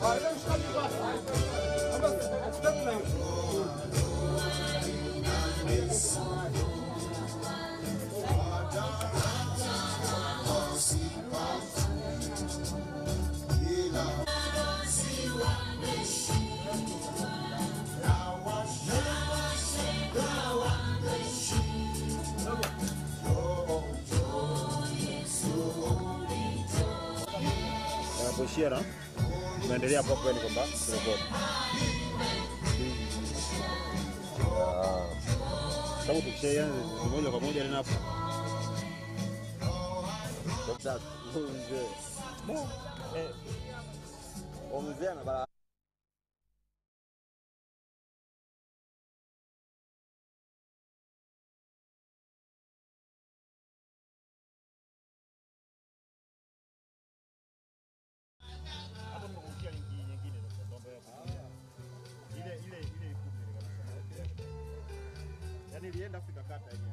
Anapoishia na tunaendelea hapo hapo, yani kwamba turekodi sababu tukishaanza moja kwa moja tena hapo Dr. mzee eh, mzee ana bala hapo nimekukia linki nyingine sasa mambo ya kutumia. ile ile ile ikumi ile kabisa yaani ilienda Afrika kata yenyewe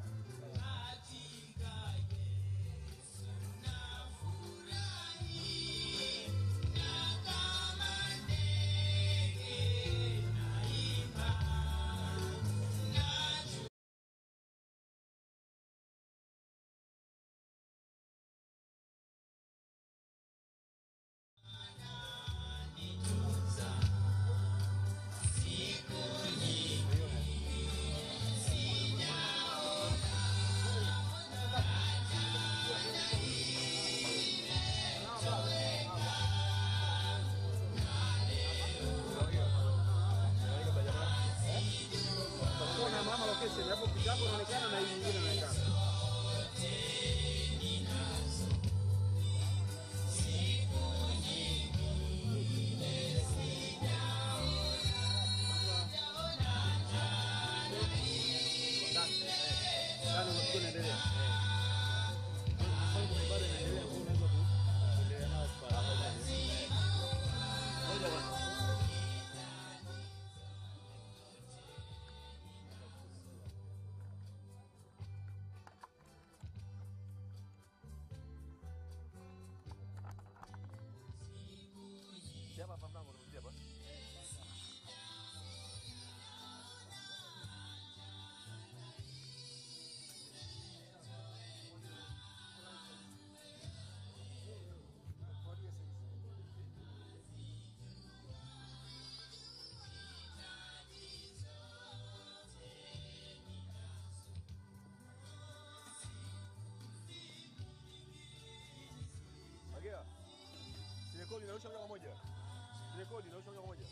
Kuna mama location hapo picha yako inaonekana na hii nyingine inaonekana. Sasa unakuwa unaendelea. Sasa bado inaendelea kwa unaweza kuendelea nao kwa Ngoja bwana. Agea. Sirekodi inarusha moja kwa moja. Sirekodi inarusha moja kwa moja.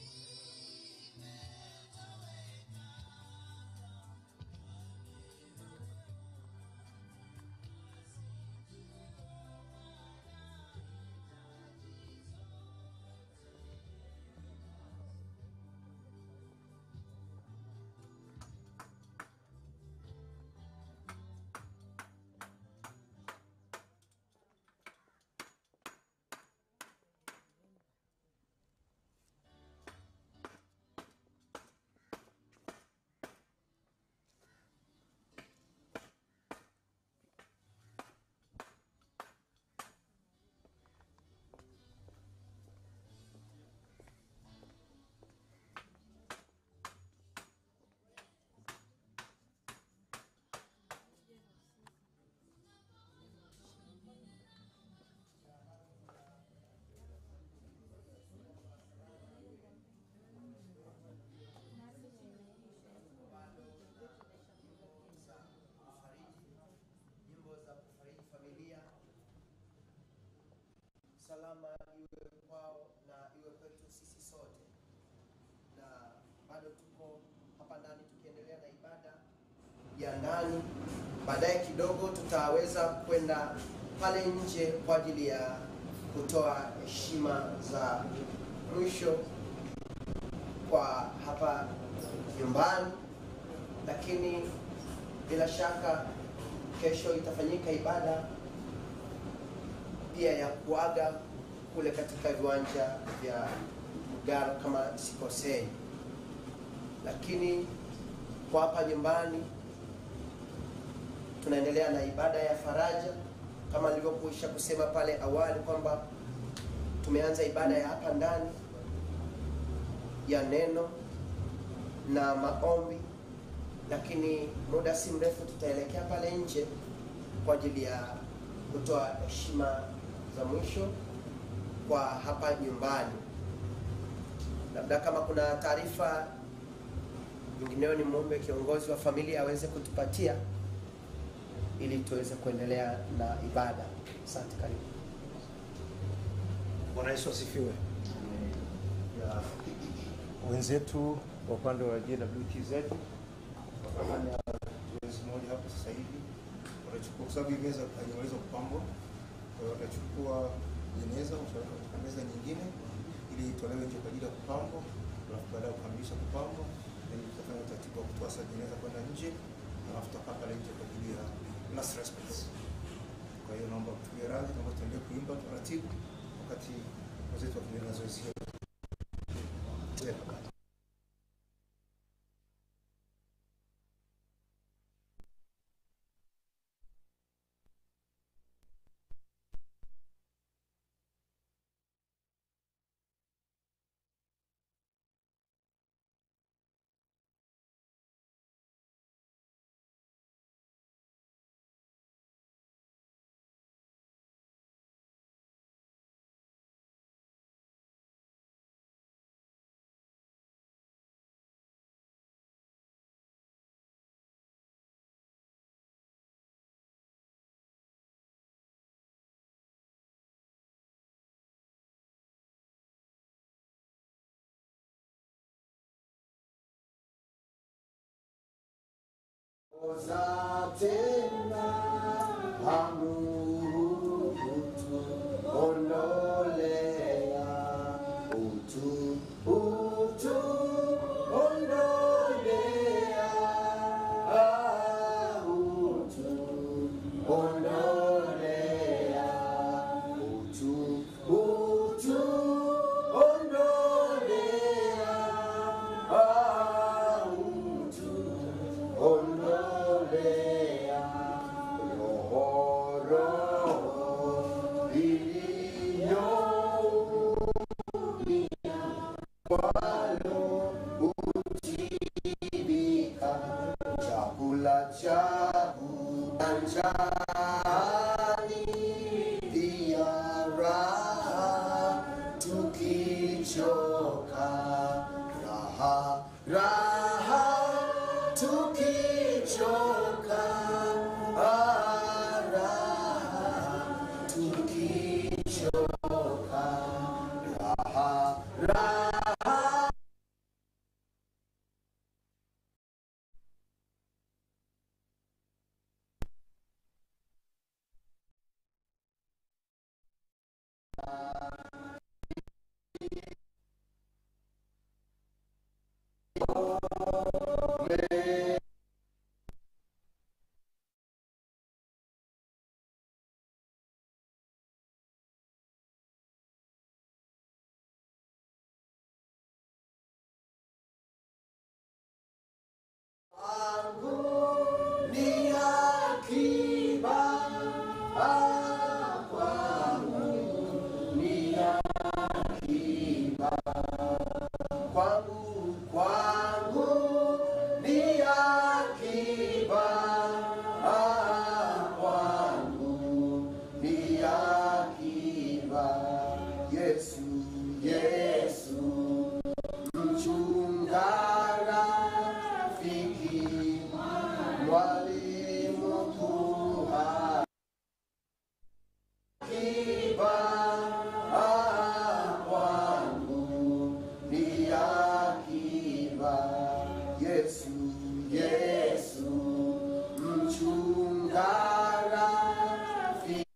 nyimbo za kufariji familia, salama iwe kwao na iwe kwetu sisi sote. Na bado tuko hapa ndani tukiendelea na ibada ya ndani. Baadaye kidogo tutaweza kwenda pale nje kwa ajili ya kutoa heshima za mwisho kwa hapa nyumbani, lakini bila shaka kesho itafanyika ibada pia ya kuaga kule katika viwanja vya Mgaro kama sikosei, lakini kwa hapa nyumbani tunaendelea na ibada ya faraja kama nilivyokuisha kusema pale awali kwamba tumeanza ibada ya hapa ndani ya neno na maombi, lakini muda si mrefu tutaelekea pale nje kwa ajili ya kutoa heshima za mwisho kwa hapa nyumbani. Labda kama kuna taarifa nyingineyo, ni muombe kiongozi wa familia aweze kutupatia ili tuweze kuendelea na ibada. Asante, karibu. Bwana Yesu asifiwe. Ya wenzetu wa upande wa JWTZ wakafanya zoezi moja hapo sasa hivi, watachukua kwa sababu hii meza haijaweza kupambwa, kwa hiyo watachukua jeneza wataweka katika meza nyingine ili itolewe nje kwa ajili ya kupambwa, alafu baada ya kukamilisha kupambwa, then tutafanya utaratibu wa kutoa sasa jeneza kwenda nje, alafu tutakaa pale nje kwa ajili ya last respects. Kwa hiyo naomba kutulia radhi, naomba tuendelee kuimba taratibu wakati wenzetu wakiendelea na zoezi hilo. Yeah. Oza tena hamu utu ondolea utu utu ondolea ah, utu ondolea utu utu ondolea ah, utu ondolea roho roho iliyoumia kwalo utibika chakula changu anjani pia raha tukichoka raha raha tukichoka ah, raha tukichoka raha raha wangu ni akiba ah, kwangu ni akiba kwangu kwangu ni akiba ah, kwangu ni akiba Yesu Yesu mchunga rafiki mwalimu kuha akiba ah, kwangu ni akiba Yesu Yesu mchunga rafiki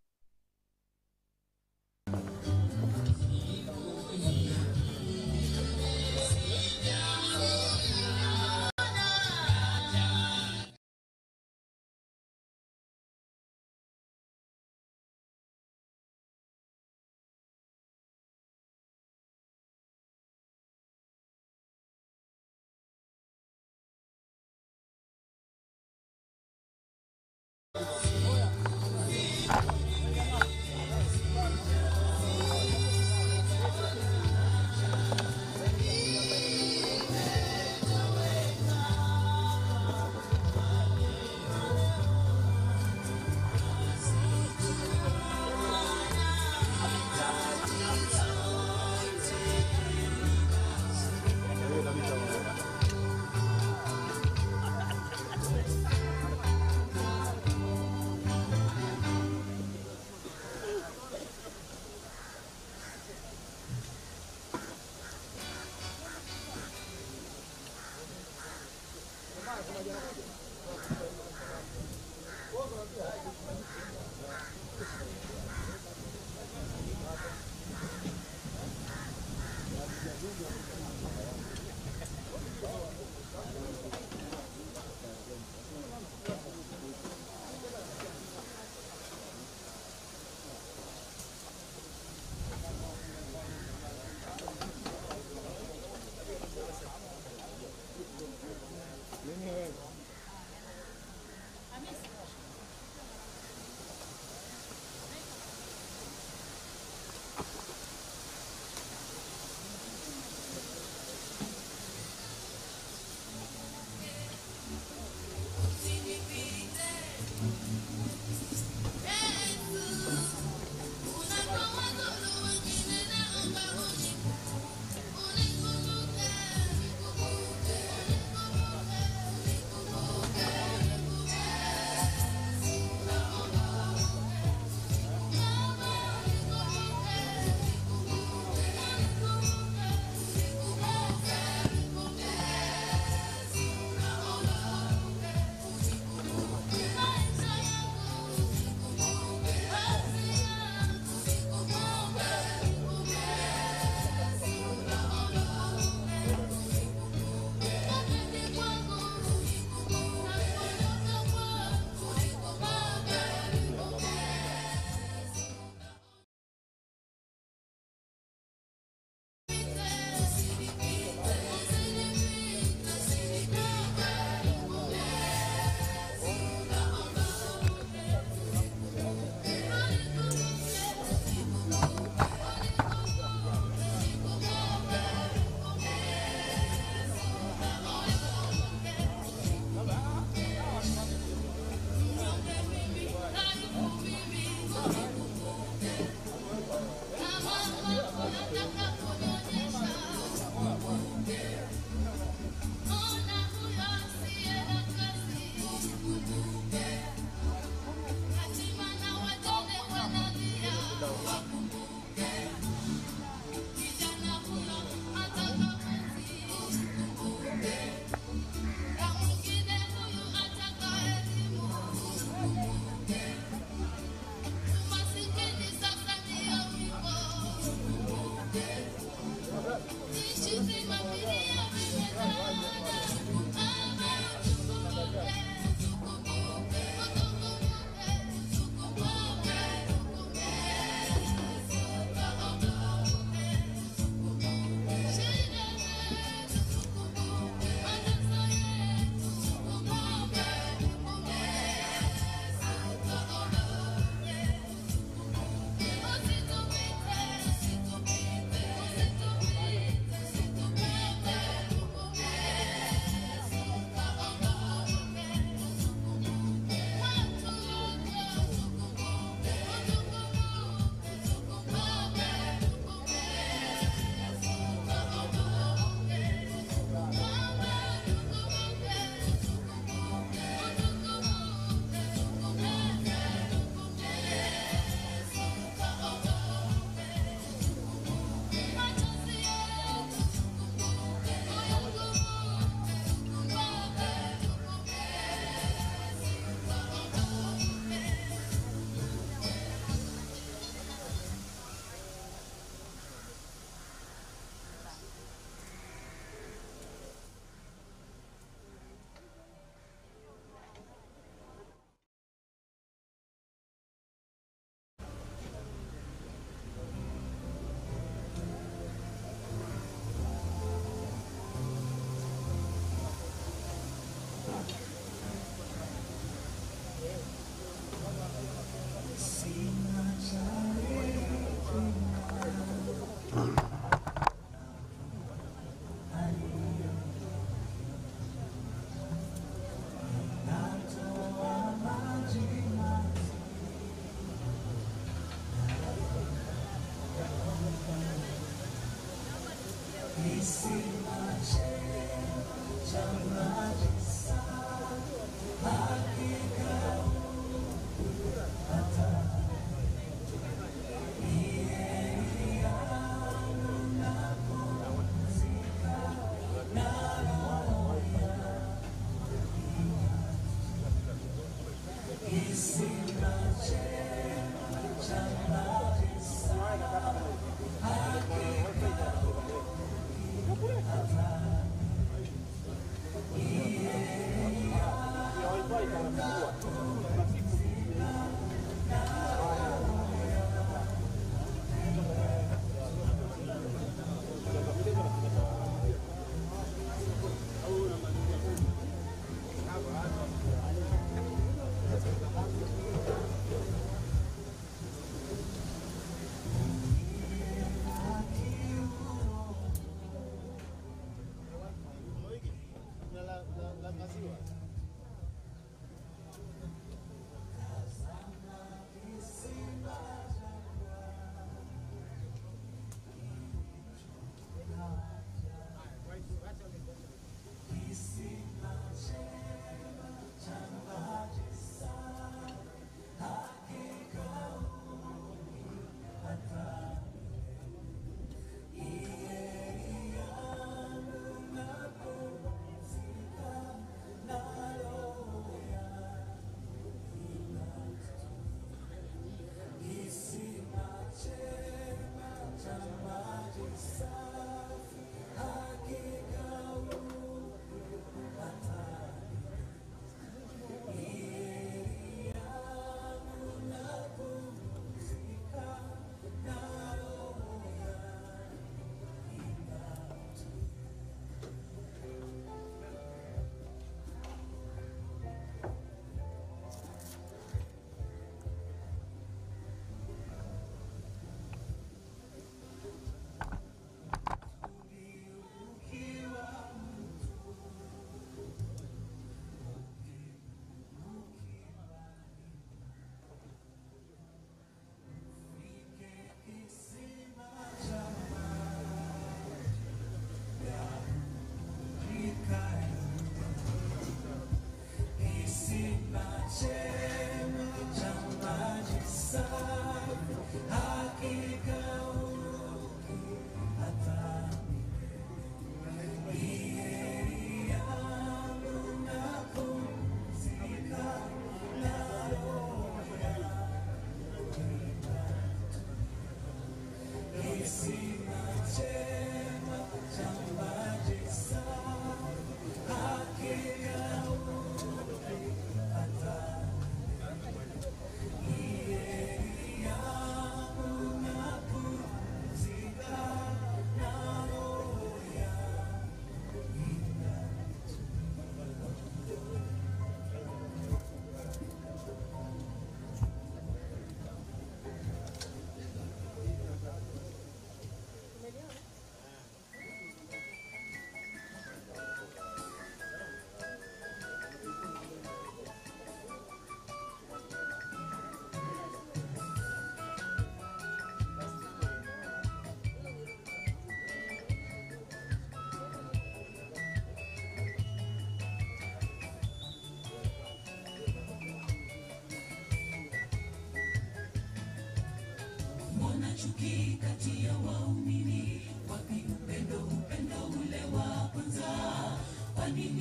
Thank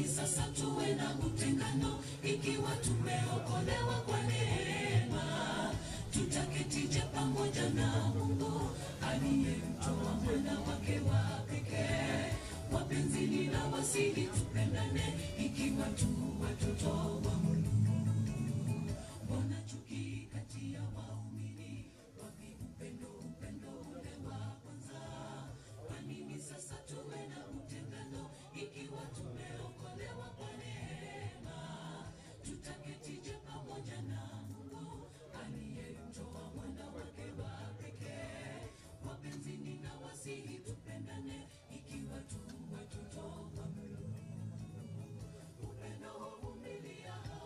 sasa tuwe na utengano ikiwa tumeokolewa kwa neema? Tutaketije pamoja na Mungu aliyemtoa mwana wake wa pekee? Wapenzi, ninawasihi tupendane ikiwa tu watoto wa Mungu. Mbona chuki kati ya waumini? Wapi upendo, upendo ule wa kwanza? Kwa nini sasa tuwe na utengano ikiwa tumeokolewa kwa neema? Tutaketije pamoja na Mungu aliyemtoa mwana wake wa pekee? Wapenzi, ninawasihi tupendane ikiwa tu watoto wa Mungu. Upendo huvumilia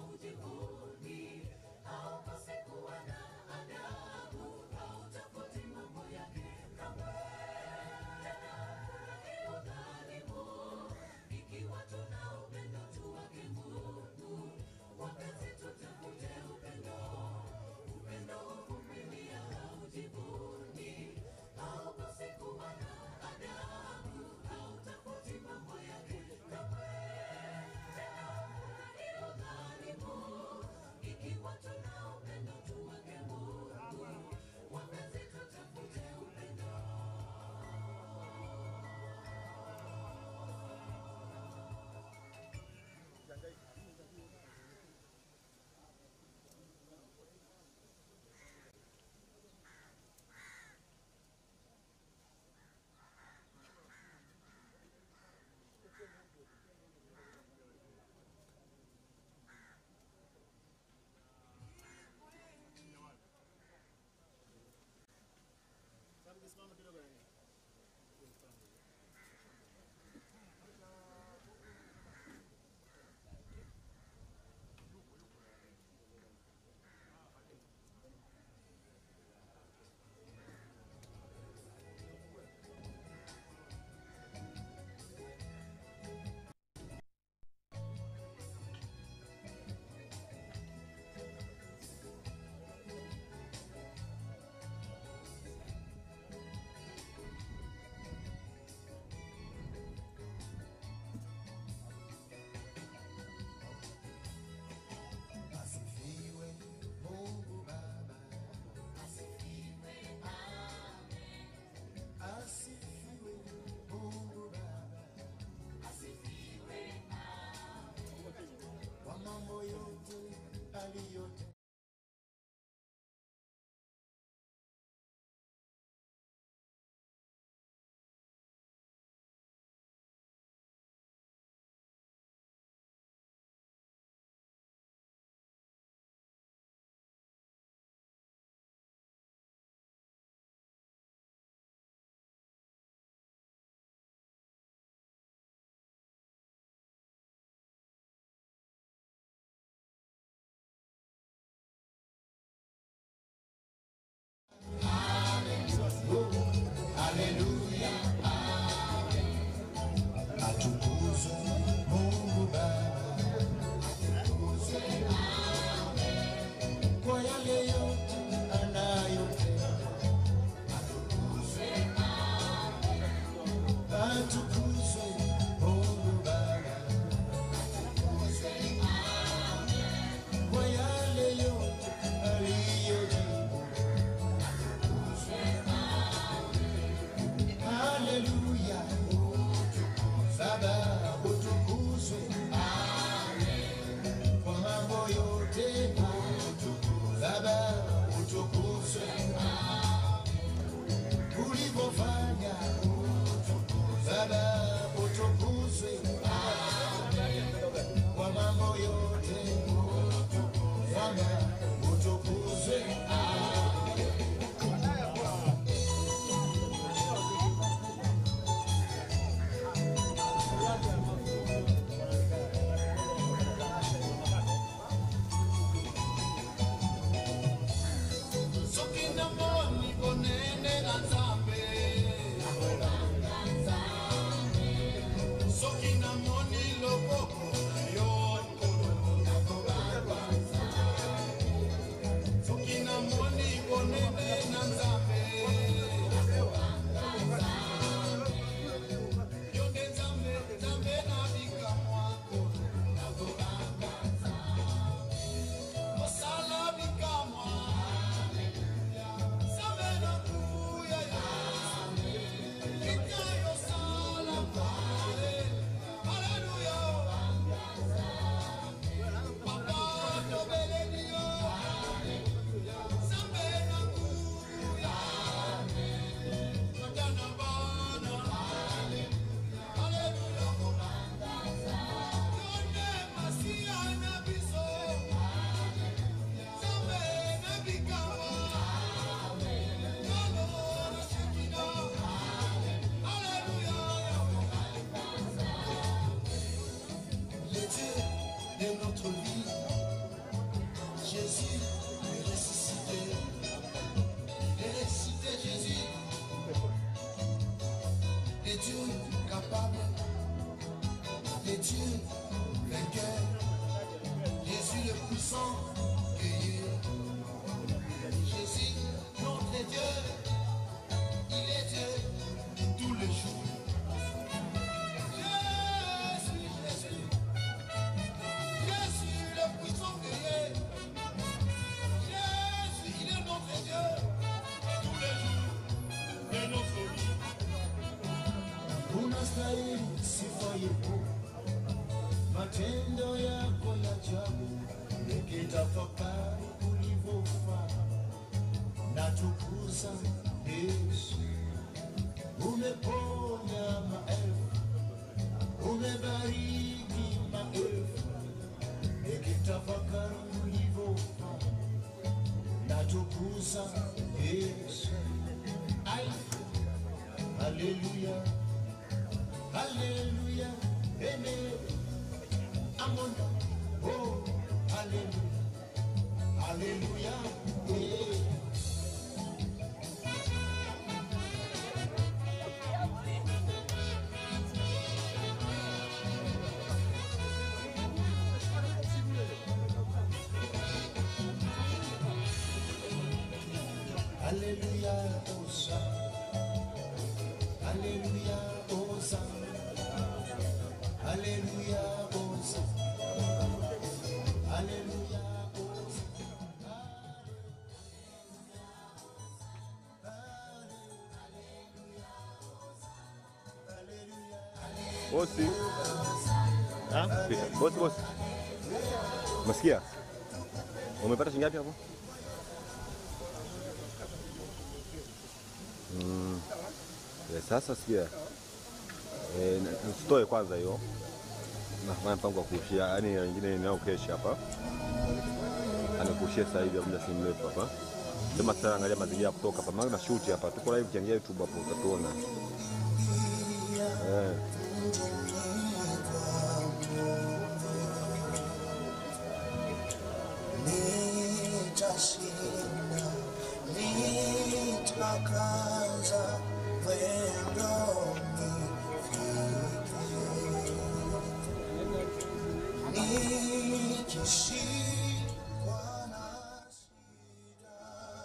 Dieu capable, le Dieu vainqueur, Jésus le puissant, guerrier. Jésus, notre Dieu, il est Dieu tous les jours. Jésus, Jésus, Jésus le puissant guerrier. Jésus, il est notre Dieu tous les jours de notre vie. unastahili sifa yetu, matendo yako ya ajabu, nikitafakari ulivyofanya na tukuza Yesu. Umeponya maelfu, umebariki maelfu, nikitafakari ulivyofanya na tukuza Yesu. Ai, haleluya. Hallelujah, amen. I'm on the oh, hallelujah, hallelujah, yeah. Hallelujah, Hosanna. Hallelujah, Hosanna. Hallelujah, Hosanna. Hallelujah, Hosanna. Bosi. Pita. Bosi, bosi. Umesikia? Umepata shilingi ngapi hapo? Mm. Eh, sasa sikia. Eh, na- usitoe kwanza hiyo. Nafanya mpango wa kuushia, yaani wengine ninao keshi hapa. Anakuushia sasa hivi muda si mrefu hapa. Sema sasa angalia mazingira ya kutoka hapa. Maana na shoot hapa. Tuko live kiangalia YouTube hapo utatuona. Eh. nitashinda, nitakaza mwendo nifike, nikishikwa na shida,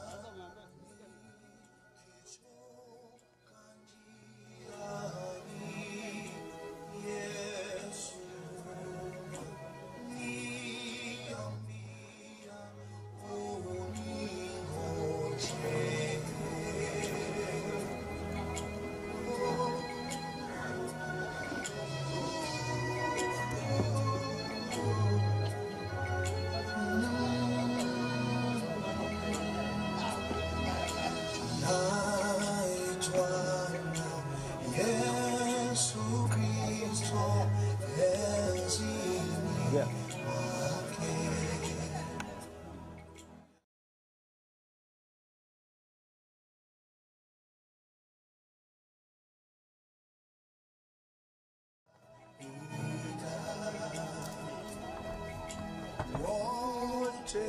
nikichoka njiani, Yesu niambia naitwa na Yesu Kristo enzini Yeah. mwake. wote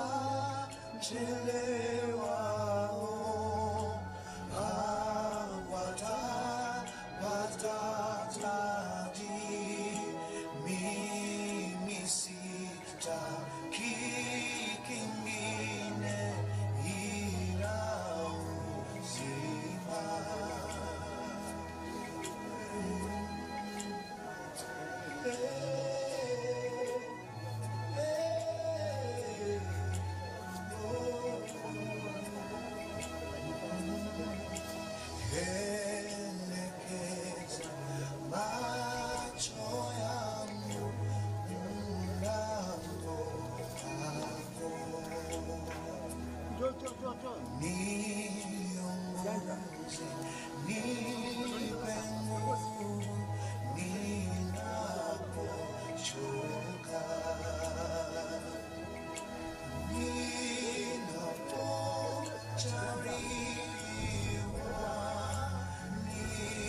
wachelewao hawatapata taji. Mimi sitaki kingine ila uzima. Elekeza macho yangu mlango wako. Niongoze, nipe nguvu ninapochoka. Ninapojaribiwa,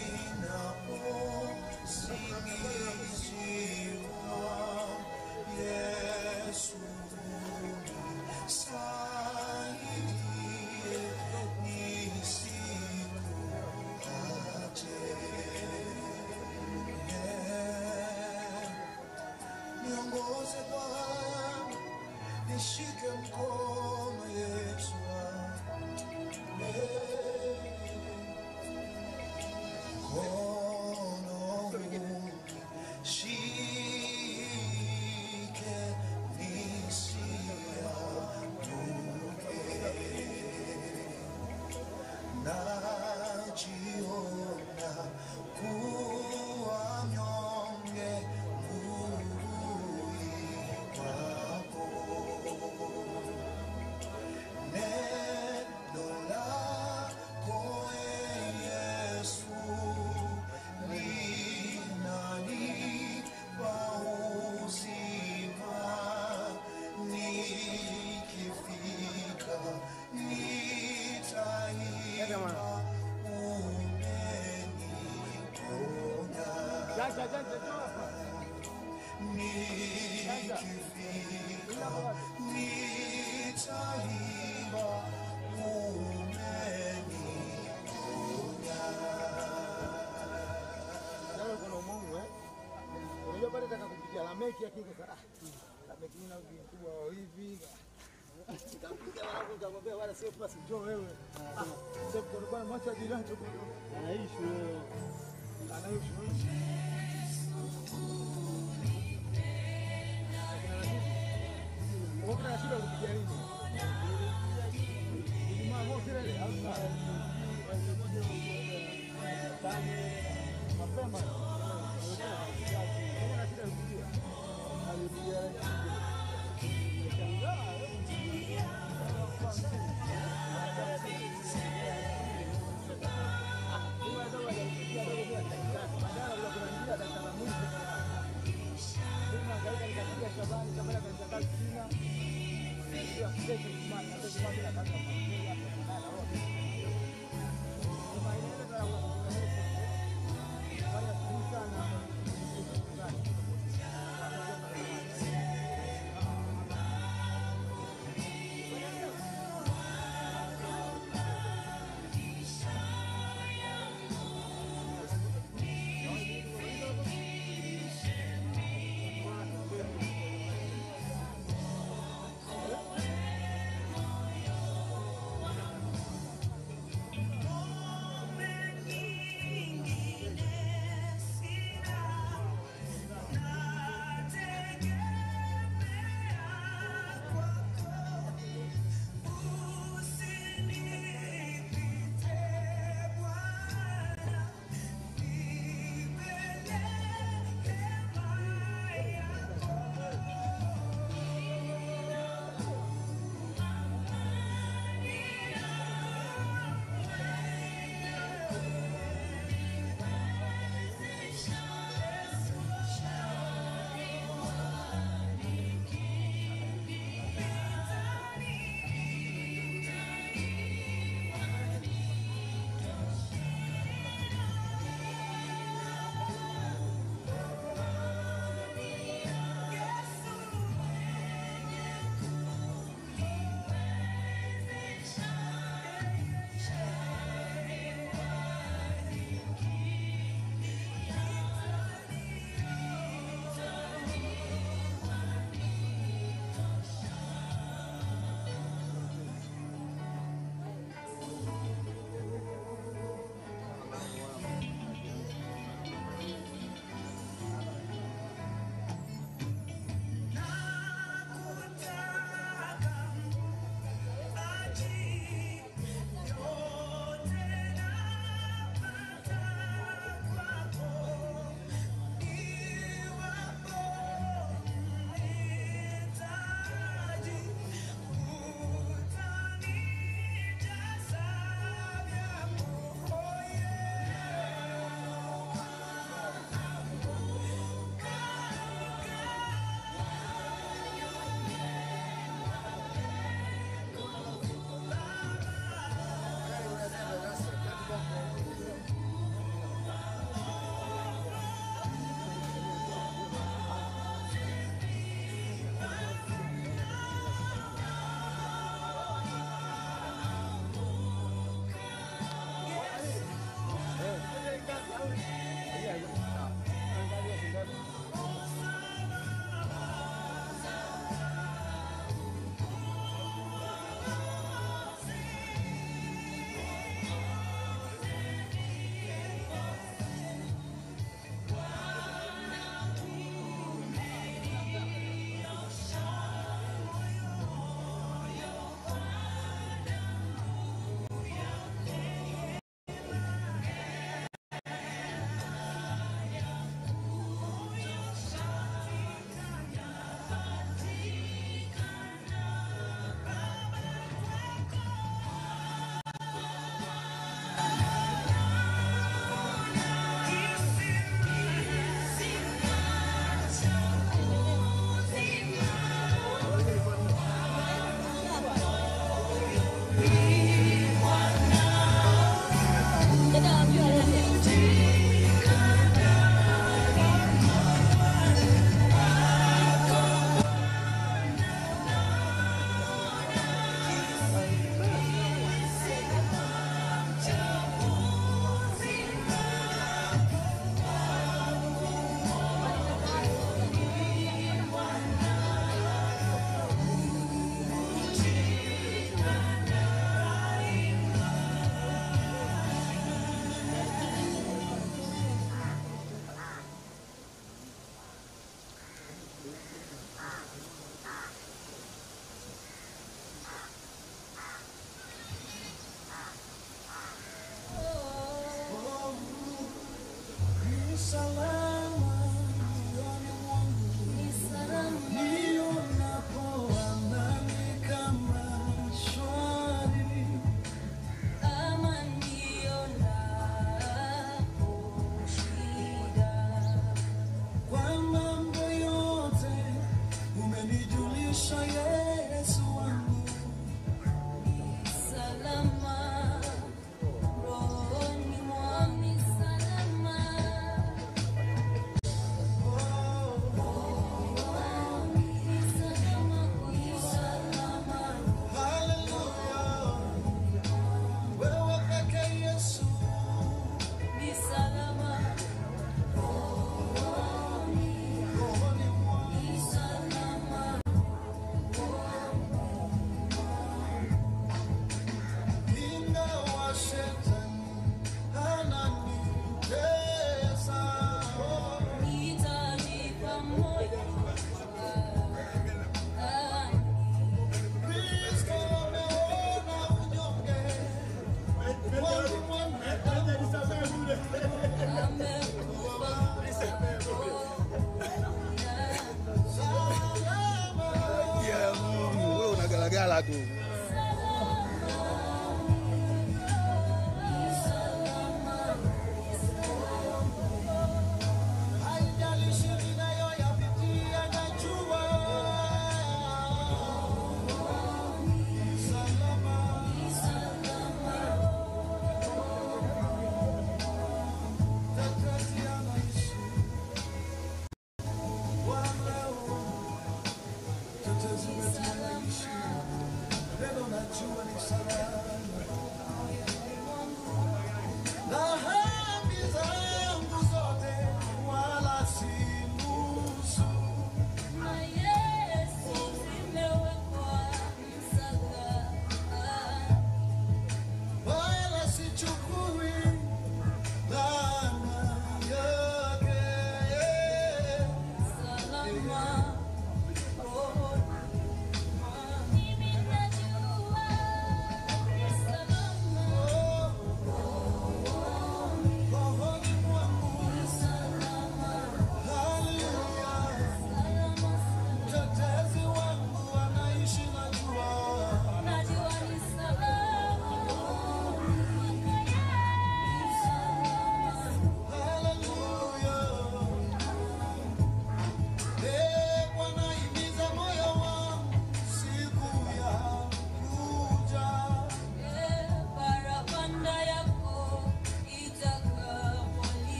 ninaposingiziwa, Yesu nisaidie, nisikuache. niongoze Bwana, nishike mkono Yesu wangu. Mkono huu shike nisianguke. Najiona kuwa mnyonge nguruwe kwako. Neno lako Yesu linanipa uzima, nikifika nitaimba umeniponya. Nikifika nitaimba umeniponya. Nawe kuna umungu eh? Unajua pale taka kupiga lameki yake kwa ah. Lameki ina ukubwa wa hivi. Nikapiga wangu nikamwambia wala sio pasi njoo wewe. Ah, sio kwa bwana mwacha jirani tu. Anaishi wewe. Anaishi wewe. Kuna shida kupiga nini? Ijumaa moja ile au mapema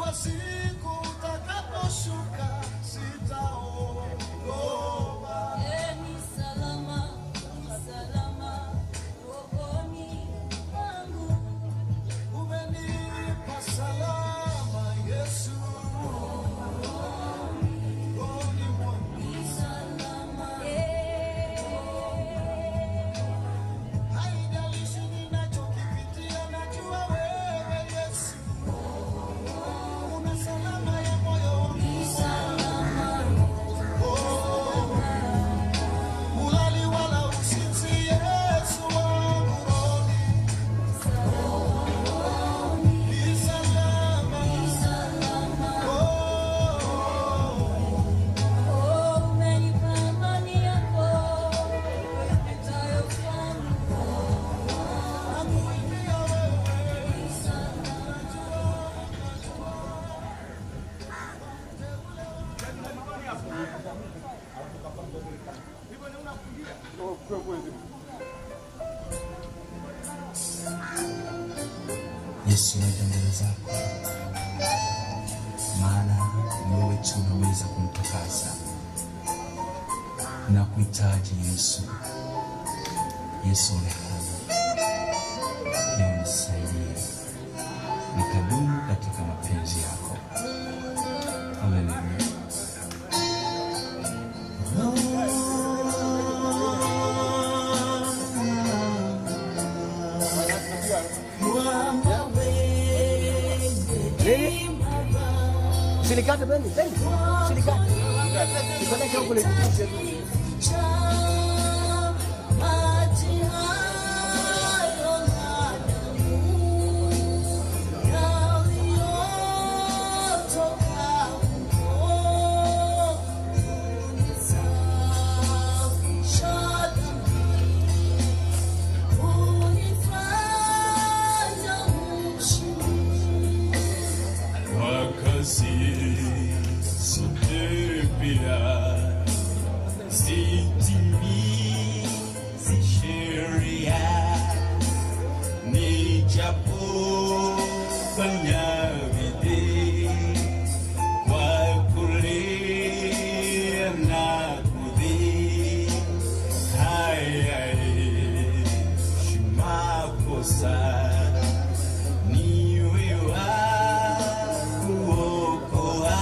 Najua siku utakaposhuka sitaogopa. Ni salama, ni salama rohoni mwangu. Umenipa salama Yesu. Rohoni mwangu. Haijalishi ninachokipitia, najua wewe Yesu. Una salama ya moyo wangu. Oh. Ulali wala usinzi, Yesu wangu rohoni. Ni salama. Oh. Umenipa amani yako ipitayo fahamu. Nakuimbia wewe. Yesu, naja mbele zako, maana ni wewe tu unaweza kumtakasa na kuhitaji Yesu. Yesu, onekana leo, nisaidie nikadumu katika mapenzi yako. Haleluya. Usinikate bendi, bendi. Usinikate. Nipeleke huko nipitishe tu. Maji hayo na damu yaliyotoka huko hunisafisha dhambi, hunifanya mshindi. Wakasi sote pia sitimizi sheria nijapofanya bidii kwa kulia na kudhii hayaishi makosa niwe wa kuokoa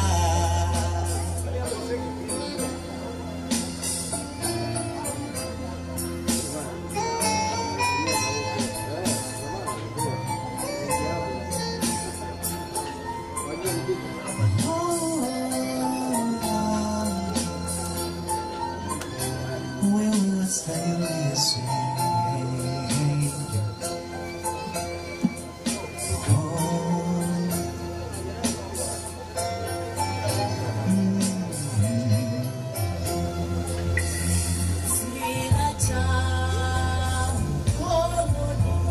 Wewe wastahili Yesu. Sina cha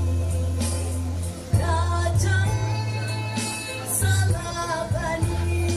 mkononi, naja msalabani.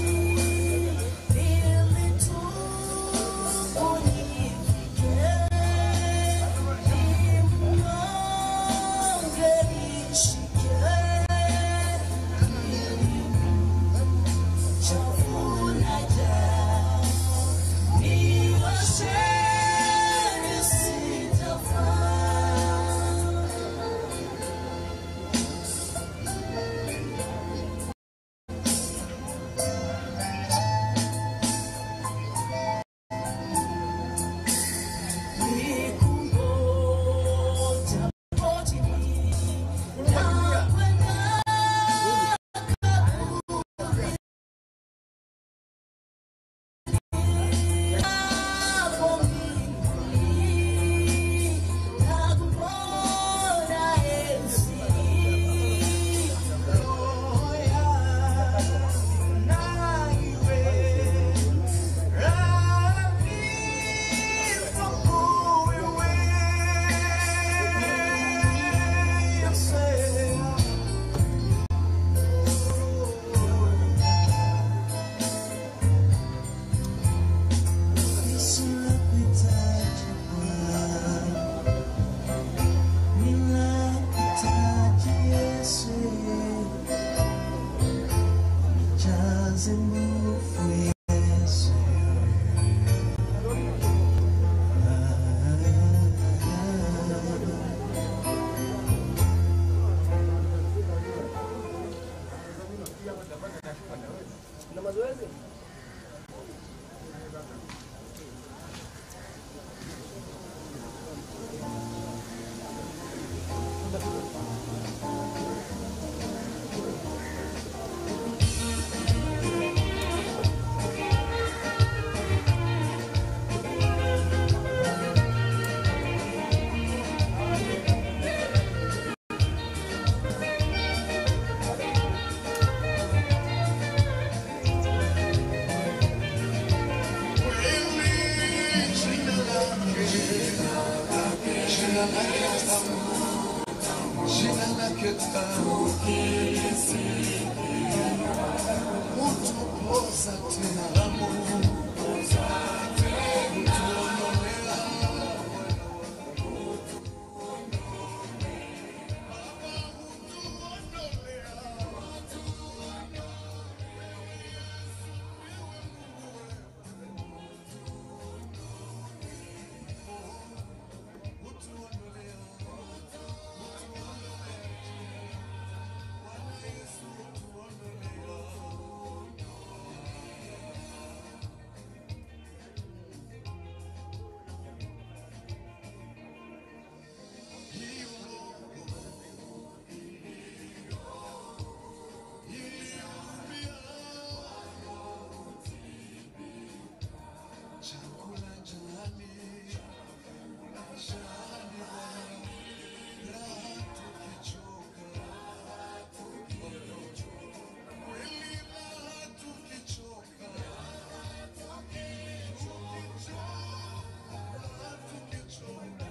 jaze nguvu Yesu. Jina lake tamu, utupoza tena Mungu, utuondolea chakula jani, jani raha tukichoka, kweli raha tukichoka, tukichoka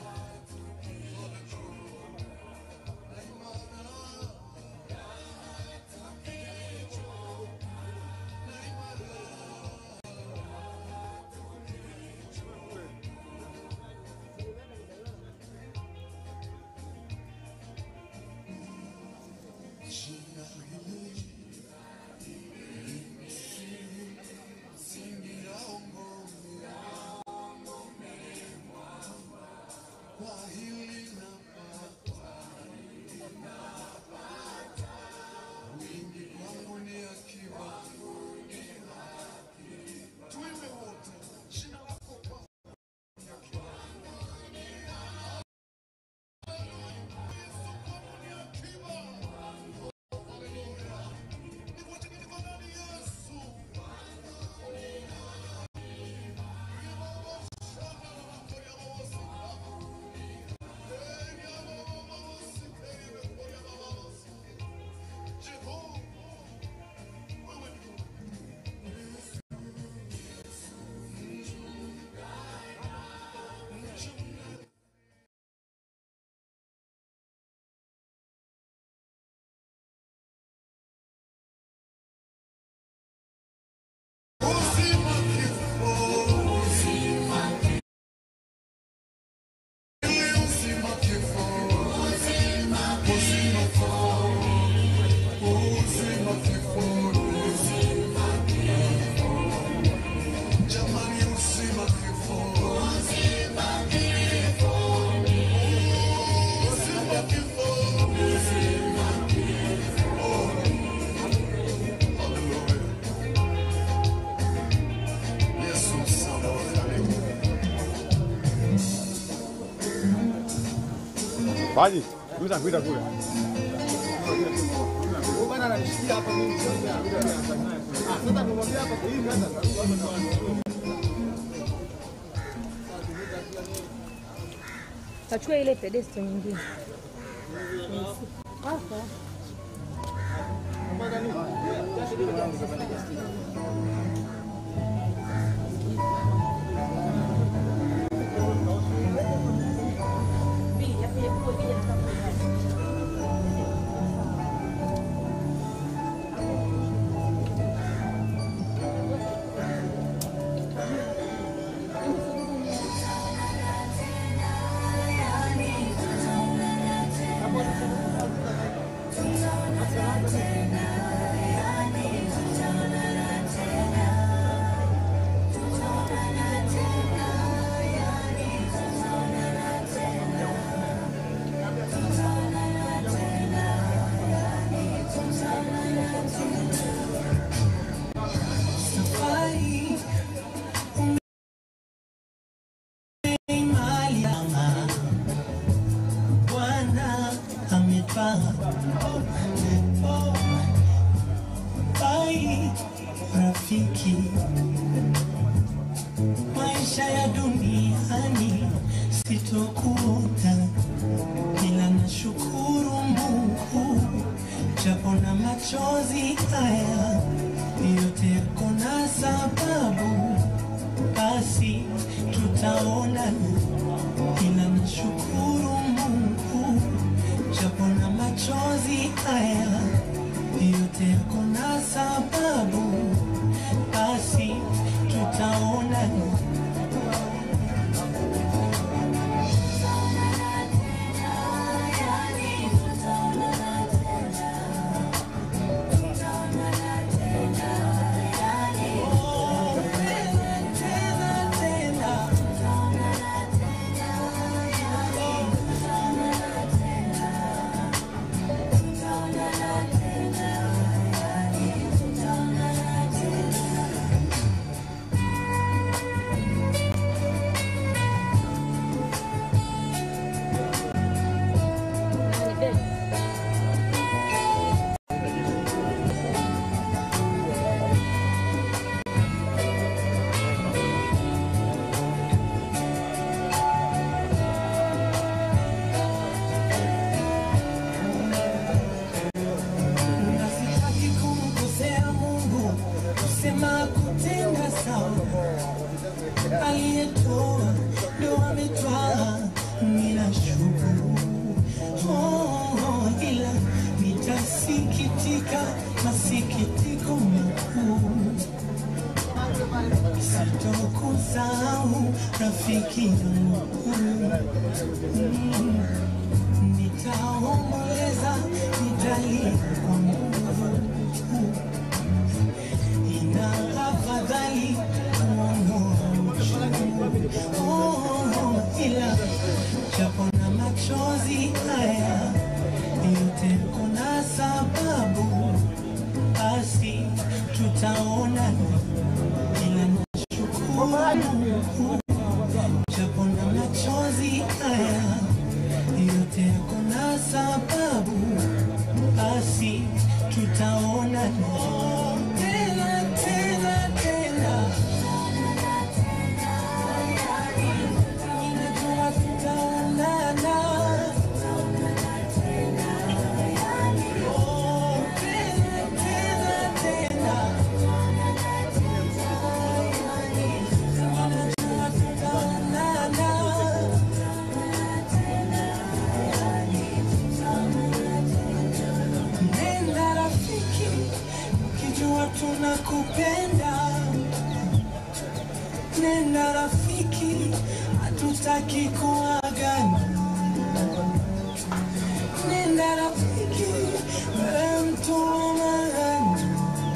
jina hili msingi ya ngome kwa hili napata wingi kwangu ni akiba tuimbe wote jina lako kwa Uzima kifo, ili uzima kifo, uzima kifo, uzima kifo, jamani, uzima kifo, uzima kifo, Yesu sababu Baji, kuita kuita kule. Huyu bwana ananishikia hapa mimi sio Ah, sasa nimwambia hapa kwa hivi sasa Kachukua ile pedesto nyingine. Hapa. Thank rafiki, maisha ya duniani sitokuta, ila nashukuru Mungu japo na machozi haya yote yako na sababu, basi tutaonana, ila nashukuru Mungu japo na machozi haya yote yako na sababu, basi tutaonana. na sitaki kumkosea Mungu, kusema kutenda sawa. Aliyetoa ndo ametwaa, ninashukuru. Oh, ila nitasikitika masikitiko makuu, sitokusahau rafiki yangu Mm. Nitaomboleza, nitalia kwa Mungu. Ina afadhali kuondoa uchungu. Oh, ila japo na machozi haya yote kuna sababu, basi tutaonana, ila nashukuru Mungu japo na machozi haya yote yako na sababu, basi tutaonana tena tena tena. Ninajua tutaonana. Oh, tena tena tena. Ninajua tutaonana. Nenda rafiki, ukijua tunakupenda. Nenda rafiki, hatutaki kuagana. Nenda rafiki, wewe mtu wa maana.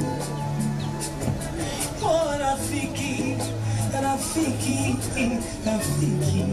Oh rafiki, rafiki, rafiki.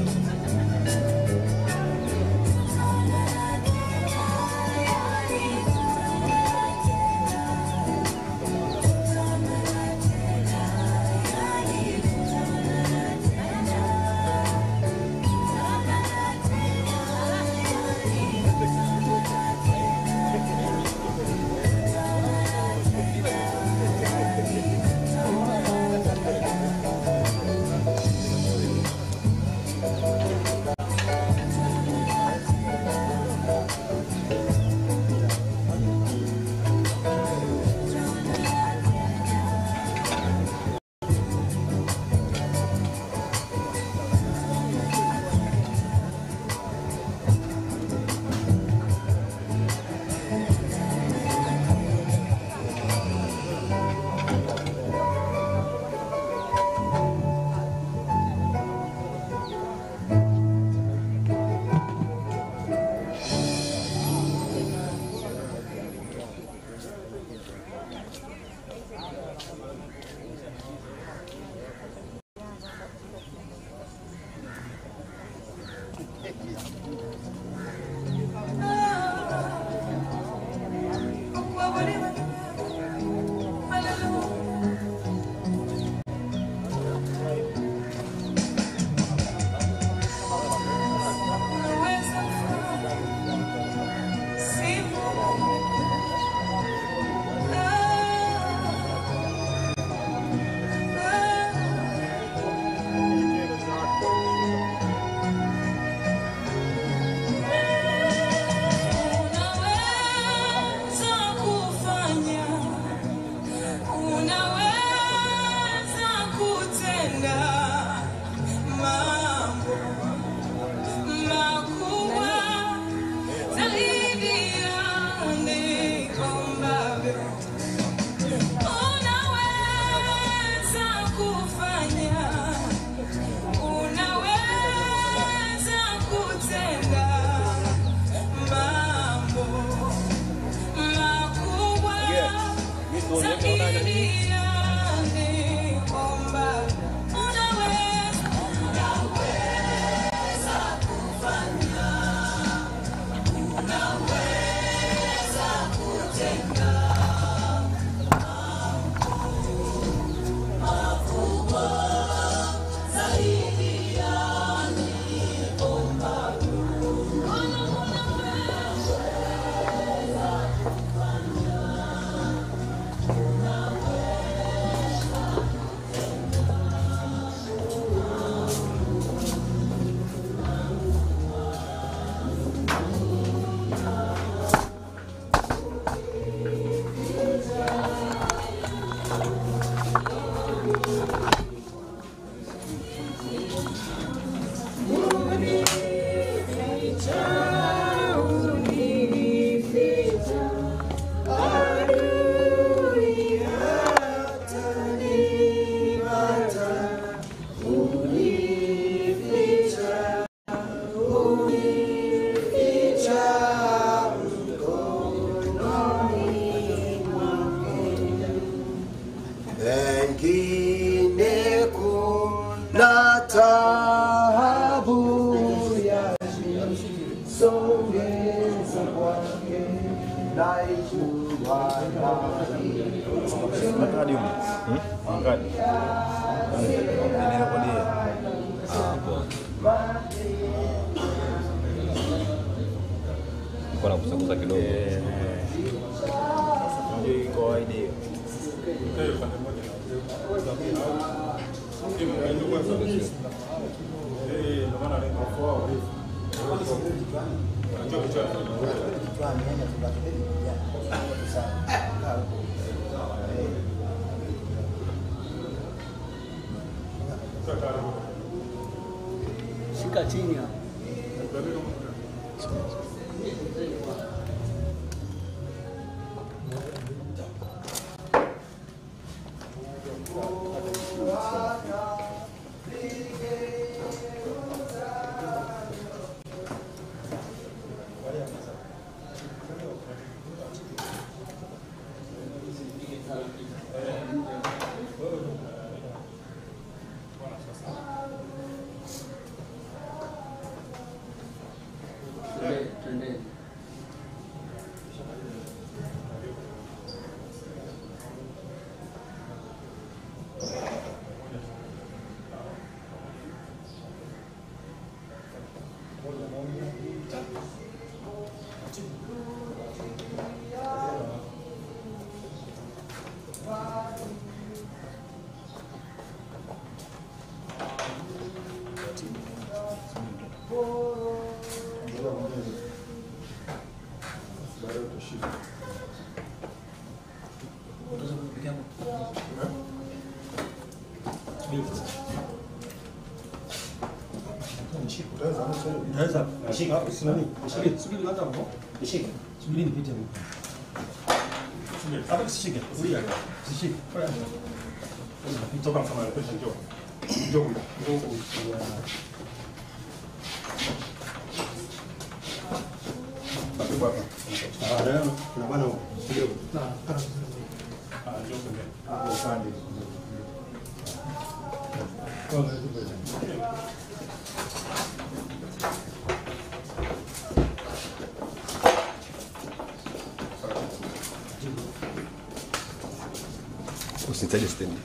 Zakini yangu kwamba unaweza, unaweza kufanya, unaweza kutenda makubwa zaidi ya nilivyoomba. Pengine kuna taabu ya songeza kwake naijua Ngadi huko. Hmm? Ngadi. Ninarekodia. Ah, poa. Niko nakusakusa kidogo. Ndio iko kawaida hiyo. Shika chini hapo. Naweza nishike. Usimami. Nishike. Subiri kwanza hapo. Nishike. Subiri nipite huko. Subiri. Hapa usishike. Kulia. Usishike. Toka kama pesa njoo. Njoo. Njoo. Karibu hapa. Ah, ndio. Kuna bwana huko. Ndio. Ah, njoo pembeni. Ah, upande. Kwa hiyo Usitaje stendi.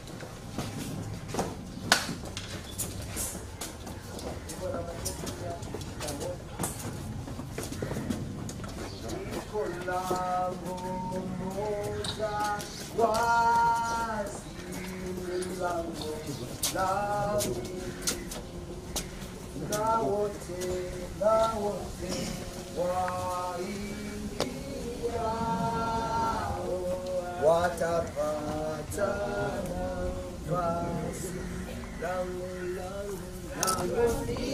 lango moja wazi lango langu na wote na wote waingiao watapata nafasi lango lango lango ni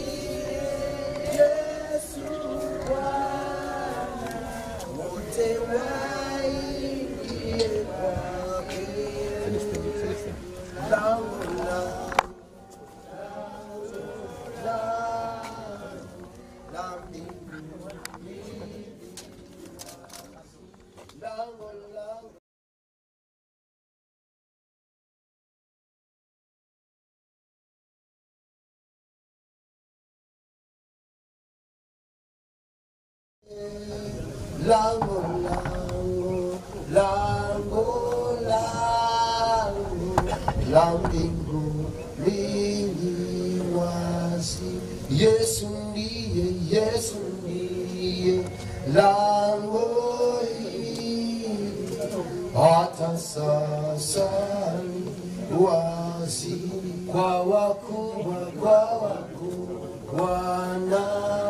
Yesu Bwana wote waingie kwake lango lango lango lango lango lango lango lango la mbingu lili wazi yesu ndiye yesu ndiye lango hili hata sasa ni wazi kwa wakubwa kwa wakubwa na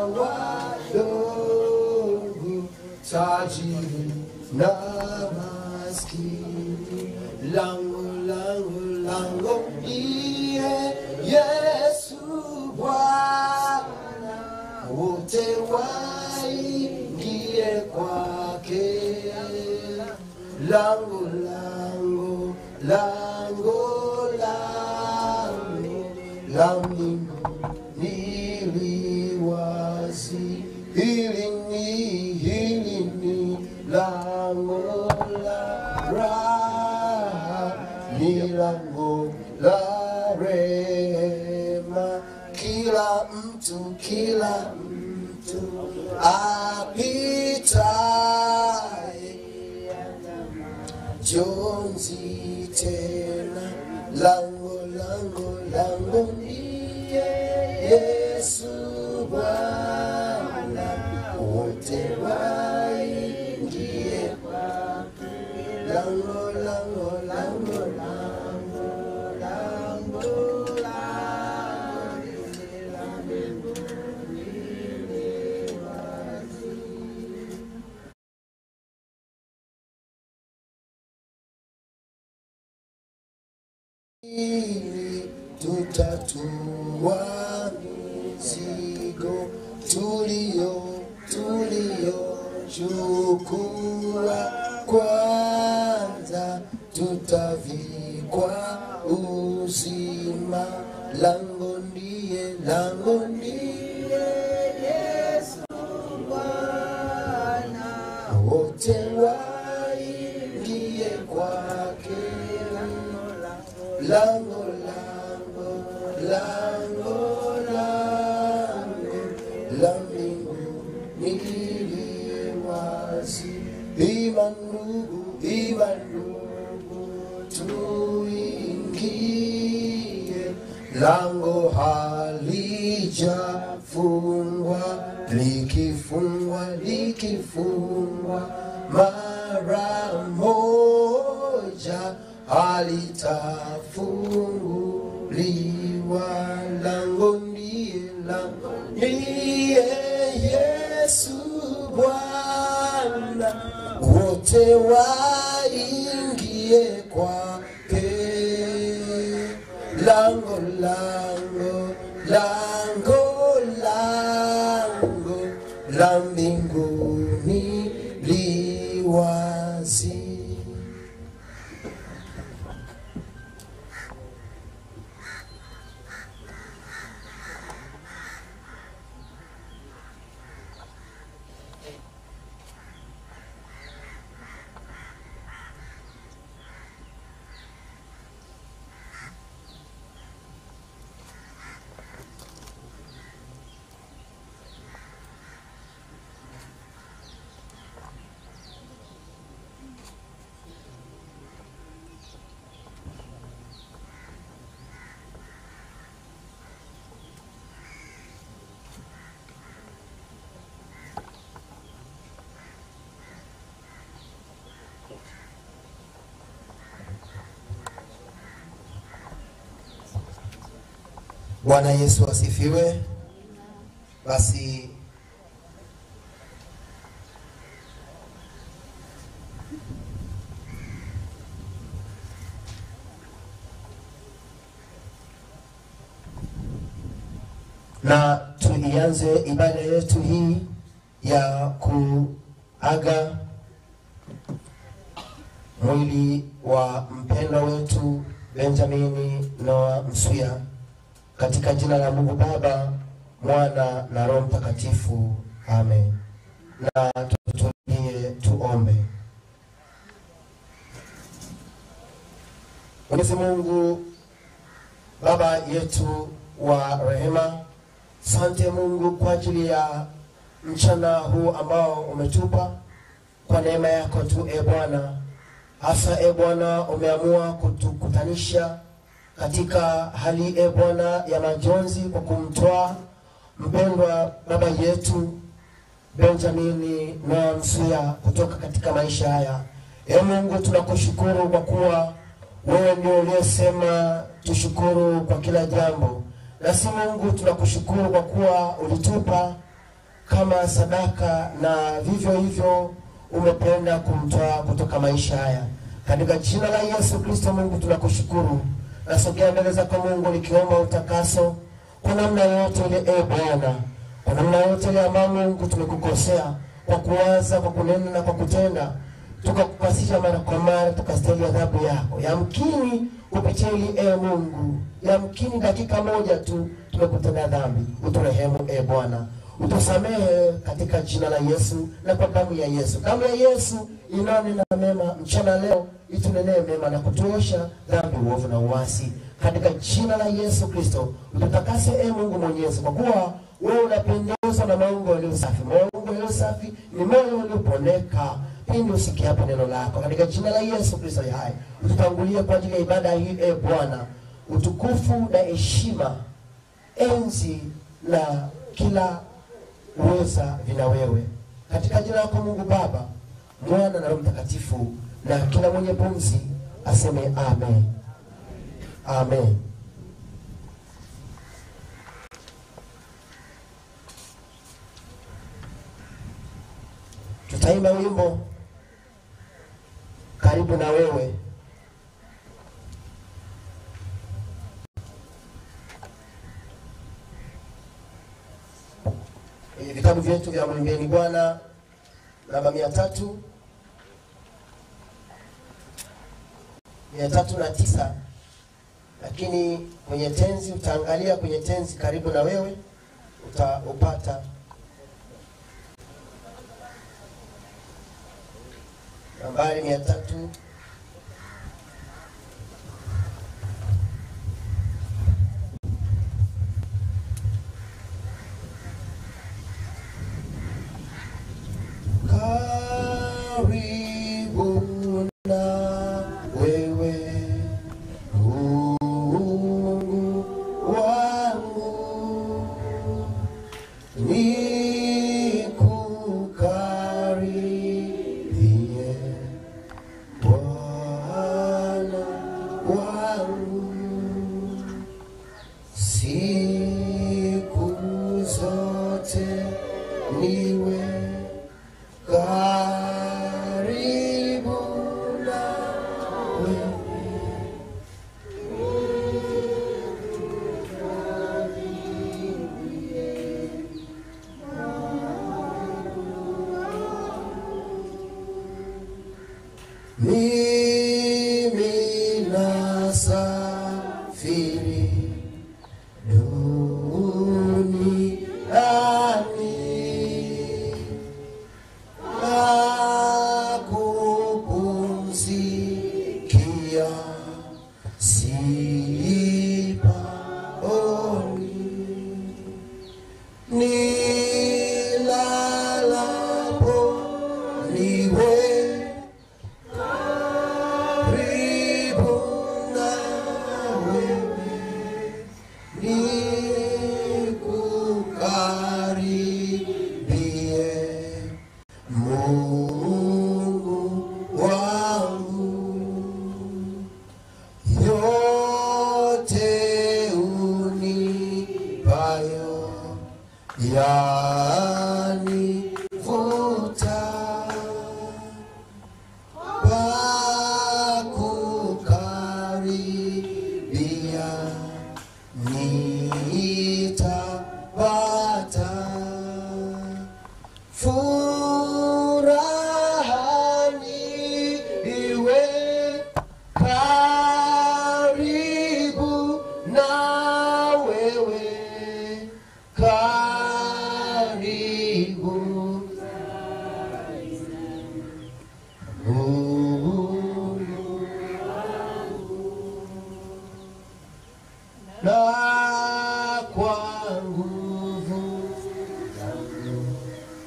wadogo tajiri na maskini lango lango lango ndiye yesu bwana wote waingie kwake lango lango lango lango la mbingu niliwazi hili ni hili ni lango la raha ni lango la rema kila mtu kila mtu apitaye jonzi tena lango lango lango ndiye yesu bwana wote waingie kwake lango lango lango lango lango ili tutatua mizigo tulio tulio chukua kwanza tutavikwa uzima lango ndiye lango ndiye yesu bwana wote waingie kwake lango lango lango lango la mbingu nili wazi ima ndugu ima ndugu tuingie lango halijafungwa likifungwa likifungwa mara moja halitafunguliwa lango ndiye lango ndiye yesu bwana wote waingie kwake lango lango lango lango la mbinguni liwazi Bwana Yesu asifiwe. Basi na tuianze ibada yetu hii ya kuaga mwili wa mpendwa wetu Benjamini Noah Msuya katika jina la Mungu Baba, Mwana na Roho Mtakatifu, amen. Na tutulie tuombe. Mwenyezi Mungu Baba yetu wa rehema, sante Mungu kwa ajili ya mchana huu ambao umetupa kwa neema yako tu e Bwana, hasa e Bwana umeamua kutukutanisha katika hali e Bwana ya majonzi kwa kumtoa mpendwa baba yetu Benjamini Noah Msuya kutoka katika maisha haya. E Mungu, tunakushukuru kwa kuwa wewe ndio uliyesema tushukuru kwa kila jambo. Nasi Mungu tunakushukuru kwa kuwa ulitupa kama sadaka na vivyo hivyo umependa kumtoa kutoka maisha haya. Katika jina la Yesu Kristo, Mungu tunakushukuru. Nasogea mbele zako Mungu nikiomba utakaso kwa namna yote ile, e Bwana, kwa namna yote ile ambayo Mungu tumekukosea kwa kuwaza, kwa kunena na kwa kutenda, tukakupasisha mara kwa mara, tukastahili adhabu yako. Yamkini kupitia hili e Mungu, yamkini dakika moja tu tumekutenda dhambi, uturehemu e Bwana utusamehe katika jina la Yesu na kwa damu ya Yesu. Damu ya Yesu inanena mema mchana leo, itunenee mema na kutuosha dhambi, uovu na uasi, katika jina la Yesu Kristo. Ututakase e Mungu Mwenyezi, kwa kuwa wewe unapendezwa na maungo yaliyo safi. Maungo yaliyo safi ni moyo uliopondeka pindi usikiapo neno lako, katika jina la Yesu Kristo ya hai. Ututangulie kwa ajili ya ibada hii e Bwana, utukufu na heshima, enzi na kila uweza vina wewe katika jina lako Mungu Baba, Mwana na Roho Mtakatifu, na kila mwenye pumzi aseme amen. Amen. Tutaimba wimbo karibu na wewe. kwenye vitabu vyetu vya Mwimbeni Bwana namba mia tatu mia tatu na tisa lakini kwenye tenzi utaangalia kwenye tenzi karibu na wewe utaupata nambari mia tatu karibu na wewe Mungu wangu nikukaribie Bwana wangu siku zote niwe karibu na wewe mimi nasafiri duniani na kupumzikia sipaoni nilalapo niwe karibu na wewe nikukaribie Mungu wangu yote unipayo yanivuta pakukaribia nitapata furahani iwe karibu na wewe karibu Mungu na kwa nguvu zangu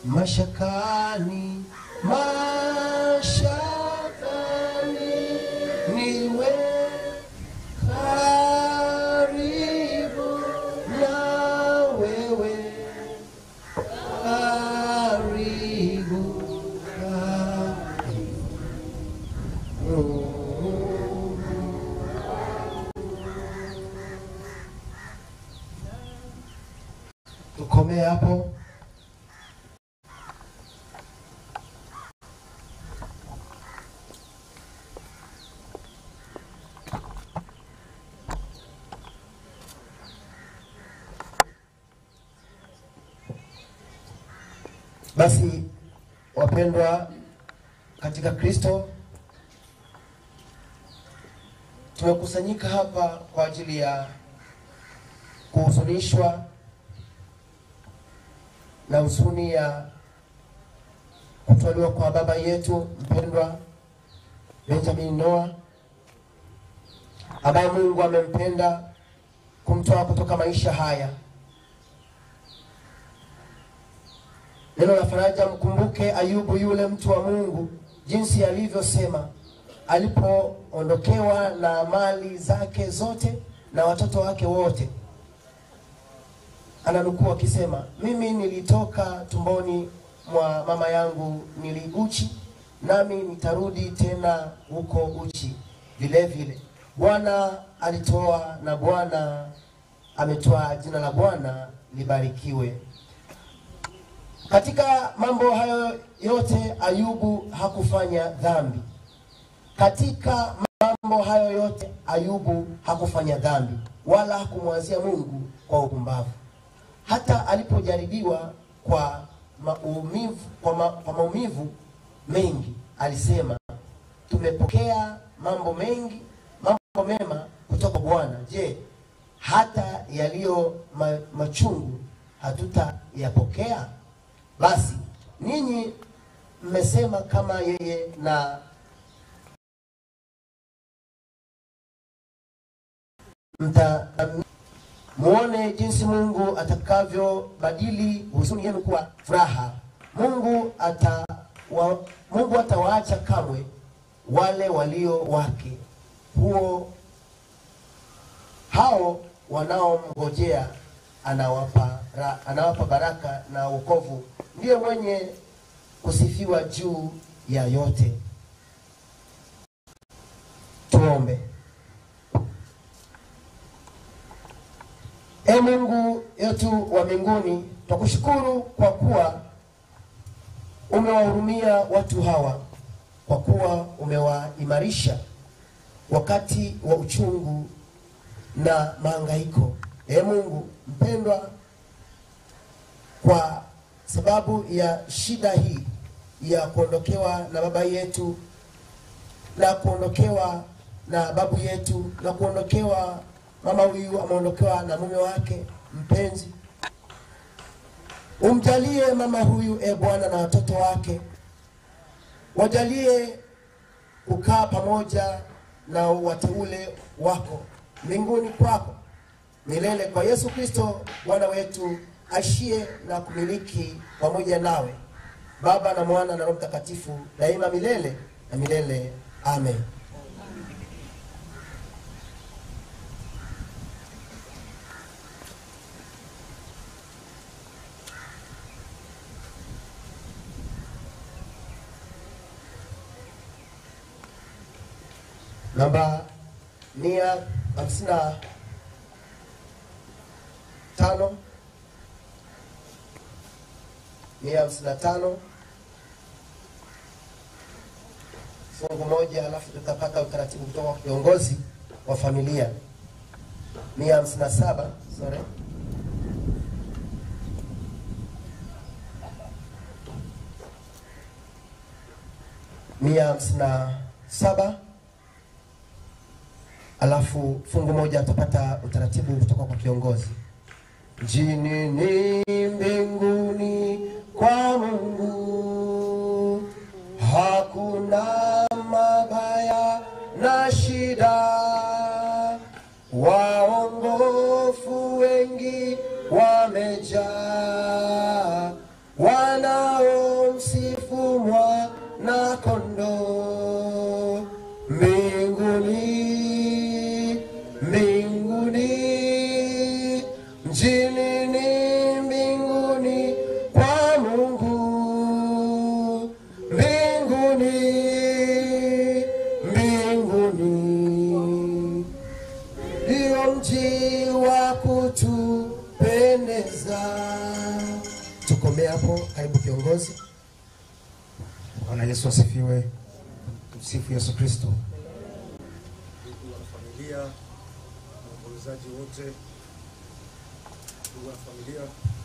mashakani, mashakani, niwe karibu na wewe, karibu, karibu. Tukomee hapo. Basi wapendwa katika Kristo, tumekusanyika hapa kwa ajili ya kuhuzunishwa na huzuni ya kutwaliwa kwa baba yetu mpendwa Benjamin Noah ambaye Mungu amempenda kumtoa kutoka maisha haya. Neno la faraja, mkumbuke Ayubu yule mtu wa Mungu, jinsi alivyosema alipoondokewa na mali zake zote na watoto wake wote. Ananukuu akisema, mimi nilitoka tumboni mwa mama yangu nili uchi, nami nitarudi tena huko uchi vile vile. Bwana alitoa na Bwana ametoa, jina la Bwana libarikiwe. Katika mambo hayo yote Ayubu hakufanya dhambi. Katika mambo hayo yote Ayubu hakufanya dhambi wala hakumwazia Mungu kwa upumbavu. Hata alipojaribiwa kwa maumivu, kwa, ma, kwa maumivu mengi alisema, tumepokea mambo mengi, mambo mema kutoka Bwana. Je, hata yaliyo ma, machungu hatutayapokea? Basi ninyi mmesema kama yeye na mta muone jinsi Mungu atakavyobadili huzuni yenu kuwa furaha. Mungu ata wa, Mungu atawaacha kamwe wale walio wake, huo hao wanaomngojea anawapa, ra, anawapa baraka na wokovu. Ndiye mwenye kusifiwa juu ya yote. Tuombe. E Mungu yetu wa mbinguni, twakushukuru kwa kuwa umewahurumia watu hawa, kwa kuwa umewaimarisha wakati wa uchungu na mahangaiko. E Mungu mpendwa, kwa sababu ya shida hii ya kuondokewa na baba yetu na kuondokewa na babu yetu na kuondokewa mama huyu ameondokewa na mume wake mpenzi. Umjalie mama huyu e Bwana na watoto wake, wajalie kukaa pamoja na wateule wako mbinguni kwako milele, kwa Yesu Kristo Bwana wetu ashie na kumiliki pamoja nawe, Baba na Mwana na Roho Mtakatifu, daima milele na milele. Amen. namba mia hamsini na tano mia hamsini na tano fungu moja, alafu tutapata utaratibu kutoka kwa kiongozi wa familia. mia hamsini na saba sorry mia hamsini na saba alafu fungu moja atapata utaratibu kutoka kwa kiongozi. Jini ni mbinguni kwa Mungu, hakuna mabaya na shida. Waongofu wengi wamejaa, wana hapo. Karibu kiongozi. Bwana Yesu asifiwe. Msifu Yesu Kristo. ndugu wa familia, waombolezaji wote, ndugu wa familia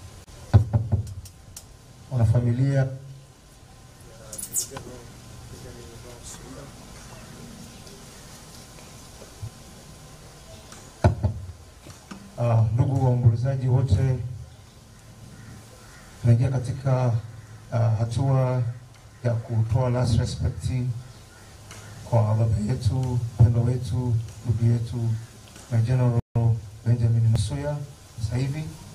Wanafamilia, ya Kijana Benjamin Msuya, uh, ndugu waombolezaji wote, tunaingia katika uh, hatua ya kutoa last respect kwa baba yetu mpendwa wetu ndugu yetu na General Benjamin Msuya sasa hivi